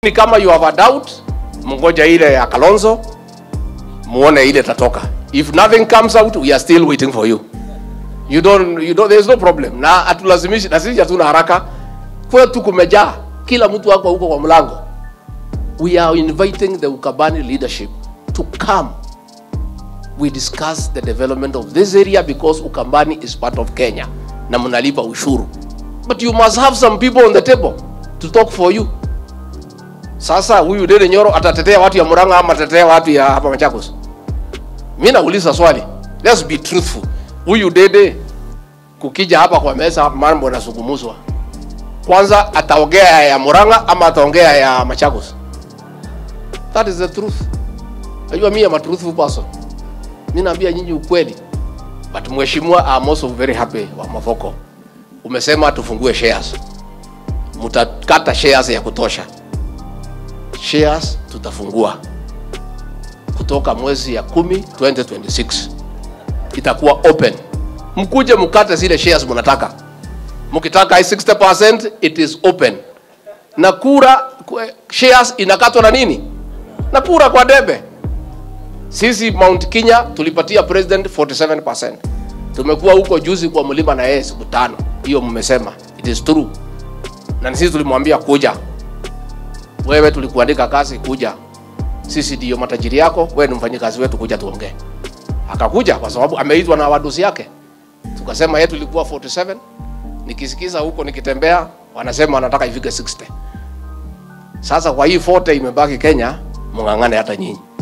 Ni kama you have a doubt, mngoja ile ya Kalonzo, muone ile tatoka. If nothing comes out, we are still waiting for you. You don't, you don't, there's no problem. Na hatulazimishi, na sisi hatuna haraka. Kwetu kumejaa, kila mtu wako huko kwa mlango. We are inviting the Ukabani leadership to come. We discuss the development of this area because Ukambani is part of Kenya na mnalipa ushuru. But you must have some people on the table to talk for you. Sasa huyu Dede Nyoro atatetea watu ya Murang'a ama atatetea watu ya hapa Machakos? Mimi nauliza swali. Let's be truthful. Huyu Dede kukija hapa kwa meza mambo yanazungumzwa. Kwanza ataongea ya Murang'a ama ataongea ya Machakos? That is the truth. Najua mimi am a truthful person. Mimi naambia nyinyi ukweli. But mheshimiwa, I'm also very happy wa Mavoko. Umesema tufungue shares. Mtakata shares ya kutosha. Shares tutafungua kutoka mwezi ya kumi 2026 itakuwa open. Mkuje mkate zile shares mnataka. Mkitaka 60% it is open. Na kura kwe- shares inakatwa na nini? Na kura kwa debe. Sisi Mount Kenya tulipatia president 47%. Tumekuwa huko juzi kwa mlima na yeye siku tano. Hiyo mmesema. It is true. Na sisi tulimwambia kuja. Wewe tulikuandika kazi kuja. Sisi ndio matajiri yako, wewe ni mfanyikazi wetu kuja tuongee. Akakuja kwa sababu ameitwa na wadosi yake. Tukasema yetu ilikuwa 47. Nikisikiza huko nikitembea wanasema wanataka ifike 60. Sasa kwa hii 40 imebaki Kenya, mng'ang'ane hata nyinyi.